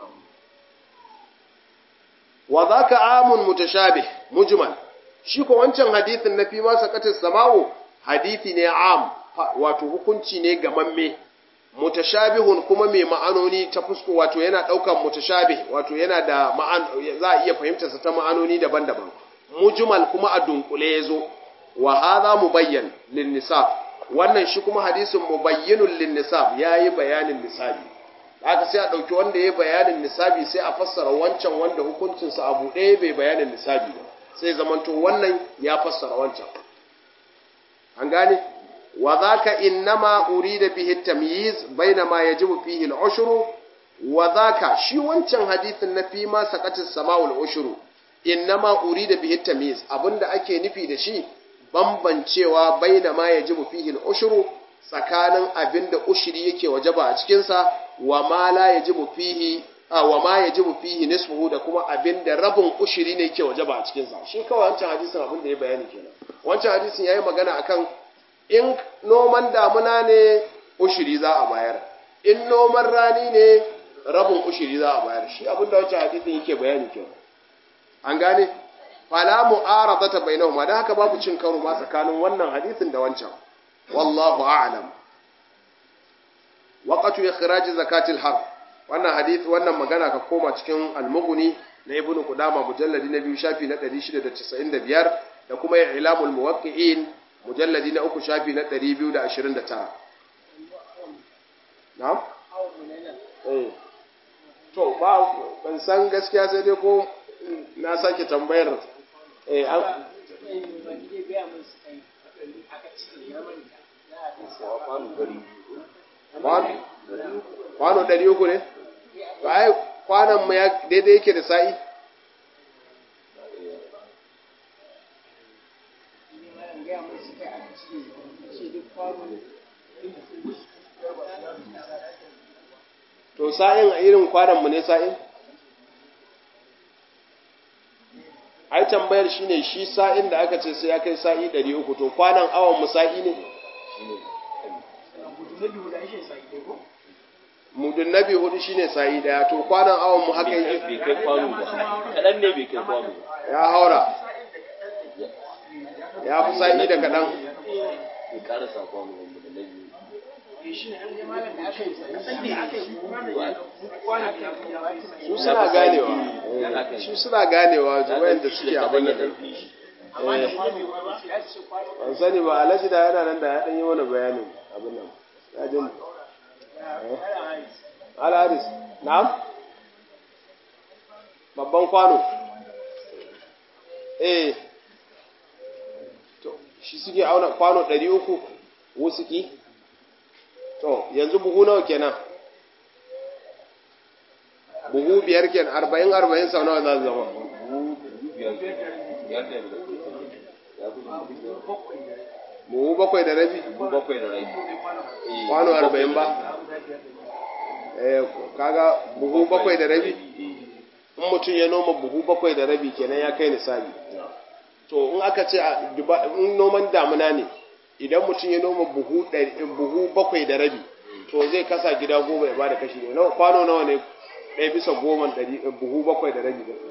wa zaka amun mutashabih mujmal shi ko wancan hadithin na fi ma sakatis sama'u hadithi ne am wato hukunci ne gamamme mutashabihun kuma mai ma'anoni ta fusko wato yana daukan mutashabih wato yana da ma'an za a iya fahimtar sa ta ma'anoni daban-daban mujmal kuma a dunkule yazo wa hadha mubayyan lin nisab wannan shi kuma hadisin mubayyinun lin nisab yayi bayanin nisabi haka sai a dauki wanda yayi bayanin nisabi sai a fassara wancan wanda hukuncin sa abu ɗaya bai bayanin nisabi ba sai zamanto wannan ya fassara wancan an gane وذاك إنما أريد به التمييز بين ما يجب فيه العشر وذاك شي wancan hadisin na fi ma saqatis sama'ul ushuru innama urida bihi tamyiz abinda ake nufi da shi bambancewa baina ma yajibu fihi al-ushru tsakanin abinda ushri yake wajaba a cikin sa wa ma la yajibu fihi wa ma yajibu fihi nisfuhu da kuma abinda rabin ushri ne yake wajaba a cikin sa shi kawai wancan hadisin abinda ya bayani kenan wancan hadisin yayi magana akan in noman damuna ne ushiri za a bayar in noman rani ne rabin ushiri za a bayar shi abin da wancan hadisin yake bayani kyau an gane fala mu'aradata bainahuma dan haka babu cin karo ma tsakanin wannan hadisin da wancan wallahu a'lam waqatu ikhraj zakatil har wannan hadisi wannan magana ka koma cikin al-mughni na ibnu qudama mujalladi na biyu shafi na 695 da kuma ilamul muwaqqi'in mujalladi na uku shafi na ɗari biyu da ashirin da tara. Na'am? Eh. To, ba, ban san gaskiya sai dai ko na sake tambayar eh an kwano ɗari uku ne? Ba ai kwanan mu ya daidai yake da sa'i? To sa'in a irin kwananmu ne sa'in? Ai tambayar shi ne shi sa'in da aka ce sai ya kai sa'i ɗari uku, to kwanan awon mu sa'i ne? Mudun nabi hudu shi ne sa'i ɗaya, to kwanan awon mu haka yi? bai kai kwano ba kaɗan ne bai kai kwano ba Ya haura. Ya fi sa'i da kaɗan. bai karasa kwano ba da na biyu Su suna ganewa. Su suna ganewa wayanda suke abin da ɗan fi shi ban sani ba alhaji da yana nan da ya ɗan yi mana bayanin abin nan ya jin alharis na'am babban kwano eh to shi suke auna kwano ɗari uku wusuki to yanzu buhu nawa kenan buhu biyar kenan arba'in arba'in sau nawa za su zama buhu bakwai da rabi bakwai da rai kwano arba'in ba eh kaga buhu bakwai da rabi in mutum ya noma buhu bakwai da rabi kenan ya kai nisabi to in aka ce a duba- in noman damuna ne idan mutum ya noma buhu ɗari- buhu bakwai da rabi to zai kasa gida goma ya bada kashi nawa kwano nawa ne ɗaya bisa goma ɗari buhu bakwai da rabi da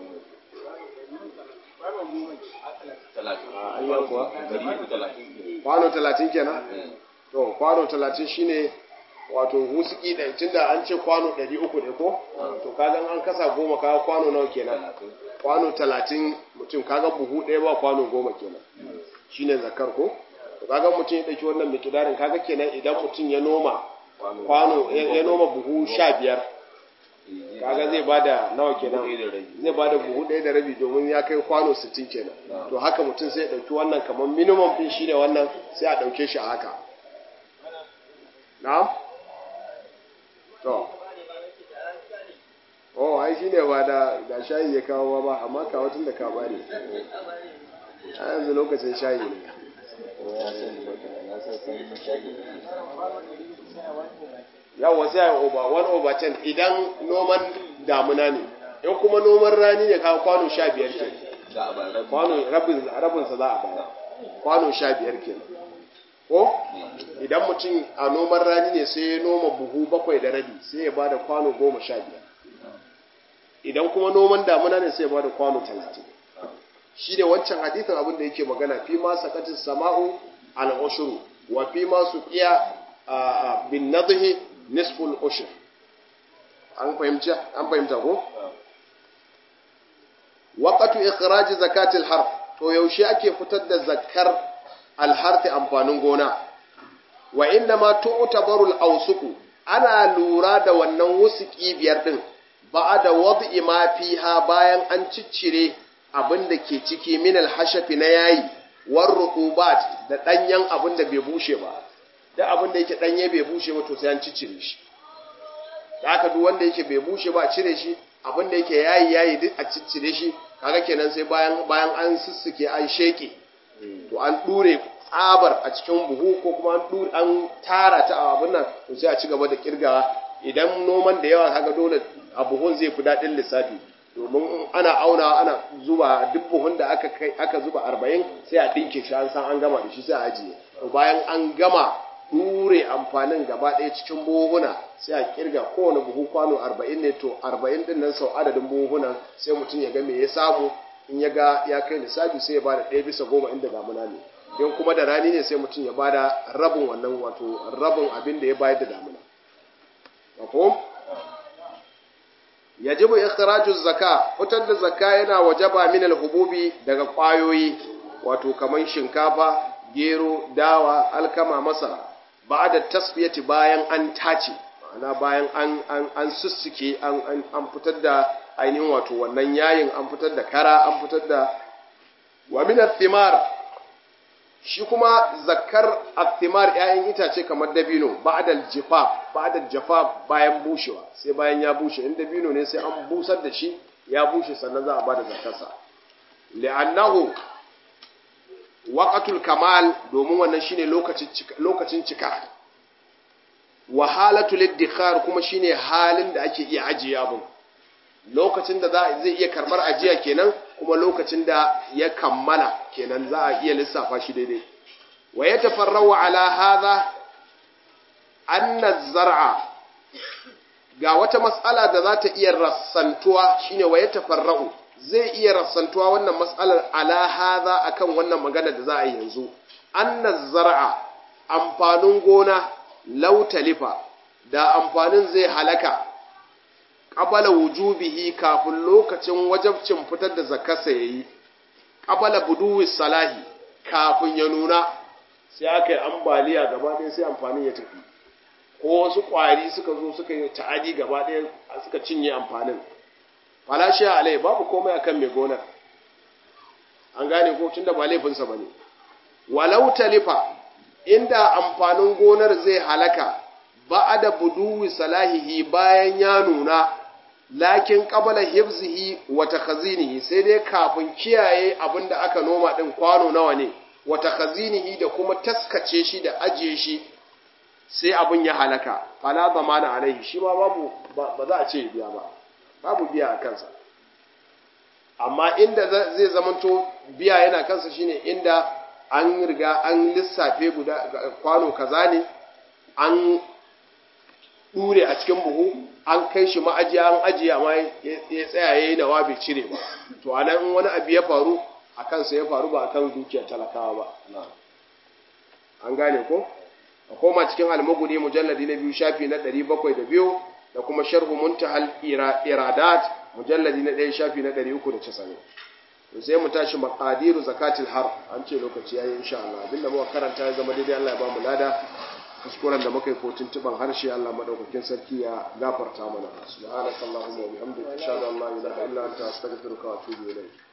talatin a an yi kuwa dari uku talatin kwano talatin kenan to kwano talatin shine wato husuki da tunda an ce kwano ɗari uku ne ko to kaga an kasa goma kaga kwano nawa kenan kwano talatin mutum kaga buhu ɗaya ba kwano goma kenan shine zakar ko to kaga mutum ya ɗauki wannan mikidarin kaga kenan idan mutum ya noma kwano ya ya noma buhu sha biyar kaga zai bada nawa kenan Buhu ɗaya da rabi. zai bada buhu ɗaya da rabi domin ya kai kwano sittin kenan to haka mutum sai ya ɗauki wannan kamar minimum ɗin shine wannan sai a ɗauke shi a haka na'am to oh ai shine ba da da shayi ya kawo ba amma kawo tun da ka bani a yanzu lokacin shayi ne yawa sai a over one over ten idan noman damuna ne in kuma noman rani ne kawo kwano sha biyar ke za a bayar kwano rabin rabinsa za a bayar kwano sha biyar ke ko idan mutum a noman rani ne sai ya noma buhu bakwai da rabi sai ya bada kwano goma sha biyar idan kuma noman damuna ne sai ya bada kwano talatin shi ne wancan hadithin abin da yake magana fi ma sakatin sama'u al-ushru wa fi ma suqiya bin nadhi nisful ushr an fahimci an fahimta ko waqatu ikhraj zakati al-harf to yaushe ake fitar da zakar al-harth amfanin gona wa inna ma tu'tabaru al-awsuqu ana lura da wannan wusuki biyar din ba'da wad'i ma fiha bayan an ciccire abin da ke ciki min al-hashafi na yayi war rutubat da danyen abin da bai bushe ba da abin da yake danye bai bushe ba to sai an ciccire shi da haka duk wanda yake bai bushe ba a cire shi abin da yake yayi yayi duk a ciccire shi kaga kenan sai bayan bayan an sussuke an sheke to an dure tsabar a cikin buhu ko kuma an dure an tara ta a abin nan to sai a ci gaba da kirgawa idan noman da yawa kaga dole a buhun zai fi daɗin lissafi domin ana auna ana zuba duk buhun da aka kai aka zuba 40 sai a dinke shi an san an gama da shi sai a ajiye to bayan an gama dure amfanin gaba ɗaya cikin buhuna sai a kirga kowane buhu kwano 40 ne to 40 din nan sau adadin buhunan sai mutum ya ga me ya samu in ya ga ya kai lissafi sai ya bada ɗaya bisa goma inda damuna ne don kuma da rani ne sai mutum ya bada rabin wannan wato rabin abin da ya bayar da damuna mafhum yajibu ikhraju zakka fitar da zakka yana wajaba min al-hububi daga kwayoyi wato kaman shinkafa gero dawa alkama masara ba'da tasfiyati bayan an tace ma'ana bayan an an an sussuke an an an fitar da ainihin wato wannan yayin an fitar da kara an fitar da wa min ath-thimar shi kuma zakkar athimar ‘ya'yan itace kamar dabino ba'dal jifaf ba'dal jafaf bayan bushewa sai bayan ya bushe in dabino ne sai an busar da shi ya bushe sannan za a bada zakkarsa li'annahu waqatul kamal domin wannan shine lokacin cika lokacin cika wa halatul iddikhar kuma shine halin da ake iya ajiye abin lokacin da za zai iya karbar ajiya kenan kuma lokacin da ya kammala kenan za a iya lissafa shi daidai wa ya tafarrawa ala hadha anna zar'a ga wata mas'ala da za ta iya rassantuwa shine wa ya tafarra'u zai iya rassantuwa wannan mas'alar ala hadha akan wannan magana da za a yi yanzu anna zar'a amfanin gona lautalifa da amfanin zai halaka qabala wujubihi kafin lokacin wajabcin fitar da zakarsa yayi qabala buduwi salahi kafin ya nuna sai aka yi ambaliya gaba ɗaya sai amfanin ya tafi ko wasu ƙwari suka zo suka yi ta'adi gaba ɗaya suka cinye amfanin falashi alai babu komai akan mai gonar an gane ko tunda ba laifinsa bane walau talifa inda amfanin gonar zai halaka ba'ada buduwi salahihi bayan ya nuna lakin qabala hifzihi wa takhazinihi sai dai kafin kiyaye abinda aka noma din kwano nawa ne wa takhazinihi da kuma taskace shi da ajiye shi sai abin ya halaka fala zamana alaihi shi ma babu ba za a ce biya ba babu biya a kansa amma inda zai zamanto biya yana kansa shine inda an riga an lissafe guda kwano kaza ne an dure a cikin buhu an kai shi ma'ajiya an ajiye amma ya tsaya yayi nawa bai cire ba to anan in wani abu ya faru a kansa ya faru ba akan dukiyar talakawa ba an gane ko a koma cikin almaguni mujalladi na biyu shafi na ɗari bakwai da biyu da kuma sharhu muntahal iradat mujalladi na ɗaya shafi na ɗari uku da casa'in to sai mu tashi maqadiru zakatil har an ce lokaci yayi insha Allah abinda muka karanta ya zama daidai Allah ya ba mu lada kuskuren da muka yi ko tuntuban harshe Allah madaukakin sarki ya gafarta mana subhanakallahumma wa bihamdika ashhadu an la ilaha illa anta astaghfiruka wa atubu ilayk